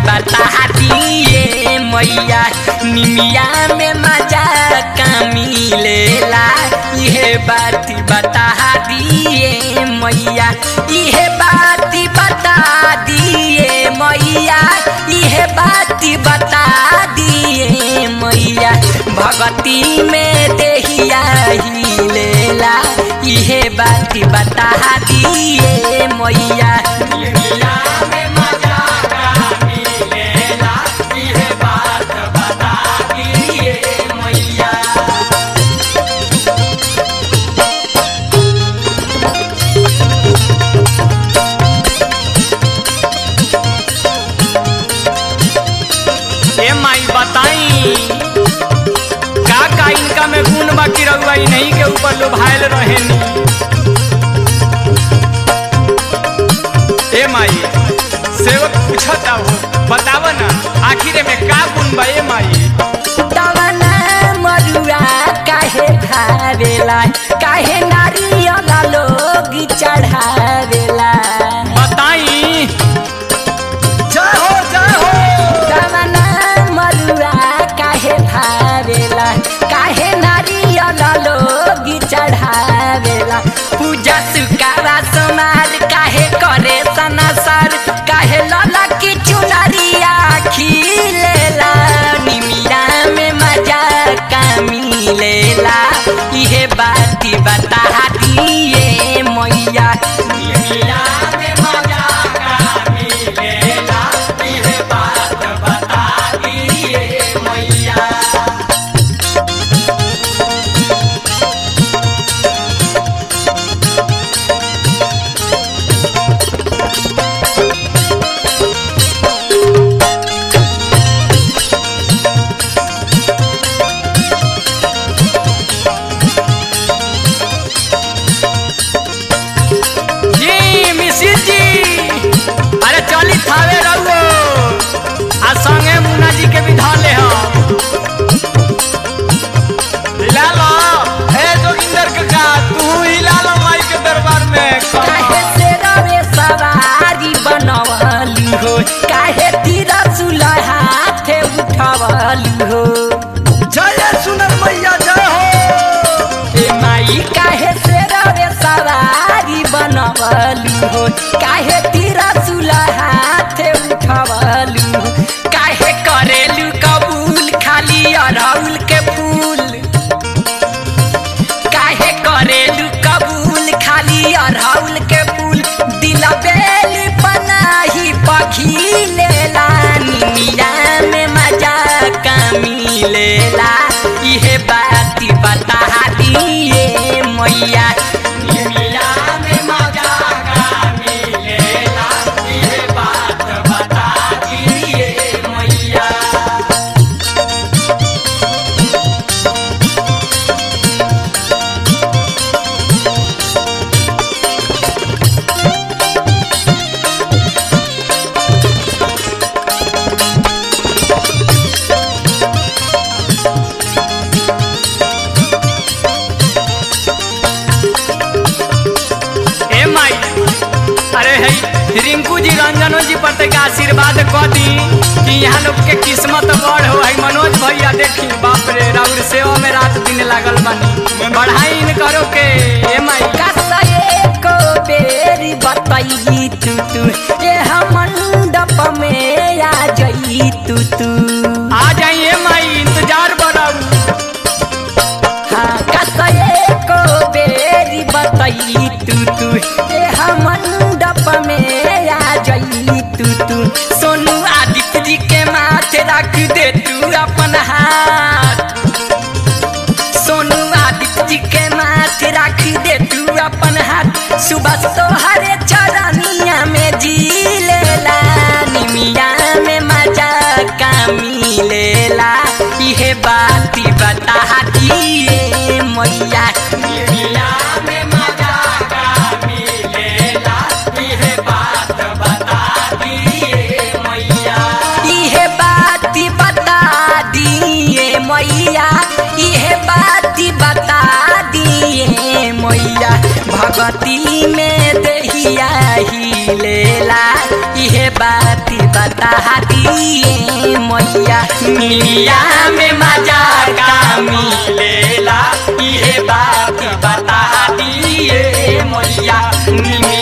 बता दिए मैया निमिया में मजा का मिलेला इहे बात बता दिए मैया इहे बात बता दिए मैया इहे बात बता दिए मैया भगती में देहिया ही लेला इहे बात बता दिए मैया निमिया में मजा का मिलेला इहे बात बता दिए मैया ए माई बताई का का इनका में गुण बाकी रहुआ ई नहीं के ऊपर लोभायल रहेनी ए माई सेवक पूछता हो बताव ना आखिर में का गुण बा ए माई दवना मरुआ काहे धावेला काहे नारियल लोग चढ़ावेला बताई जय हो जय हो दवना मरुआ काहे धावेला काहे नारियल लोग चढ़ावेला पूजा सुकारा समार काहे करे सनसर काहे लला की चुनरिया खिलेला निमिया में मजा का मिलेला इहे बात बता दिए मैया निमिया में मजा का मिलेला इहे बात बता दिए मैया जी मिसिर जी अरे चली थावे रहुओ आ संगे मुन्ना जी के भी धर ले हम हिला लो ए जोगिंदर काका तू हिला लो माई के दरबार में काहे से रवे सवारी बनवली हो काहे तीर हाथे उठवली हो जय सुनर मैया जय हो ए माई काहे से रवे सवारी बनवली हो काहे तीर हाथे उठवली हो काहे करेलू कबूल खाली अरहुल के फूल काहे करेलू कबूल खाली अरहुल के फूल दिल बेल पनाही पखी लेला निमिया में मजा का मिलेला इहे बात बता दिए मैया निमिया में मजा का मिलेला इहे बात बता दिए मैया ए माई अरे है रिंकू जी रंजनो जी पर तक आशीर्वाद क दी कि यहाँ लोग के किस्मत बड़ हो है मनोज भैया देखी बाप रे राउर सेवा में रात दिन लागल बानी बढ़ाई इन करो के ए माई कसए को बेरी बताई तू तू ये हम मंडप में आ जाई तू तू आ जाइए माई इंतजार बनाऊ हाँ कसए को बेरी बताई तू तू ये हम मंडप में आ जाई तू तू सोनू आदित्य जी के माथे रख दे तू अपन हाथ सोनू आदित्य जी के माथे रख दे तू अपन हाथ सुबह तोहरे चरनिया में जी लेला निमिया में मजा का मिलेला इहे बात बता दिए मैया निमिया में मजा का मिलेला इहे बात बता दिए मैया इहे बात बता दिए मैया इहे बात बता दिए मैया भगती में दहिया ही लेला इहे बात बता दिए मैया निमिया में मजा का मिलेला इहे बात बता दिए मैया निमिया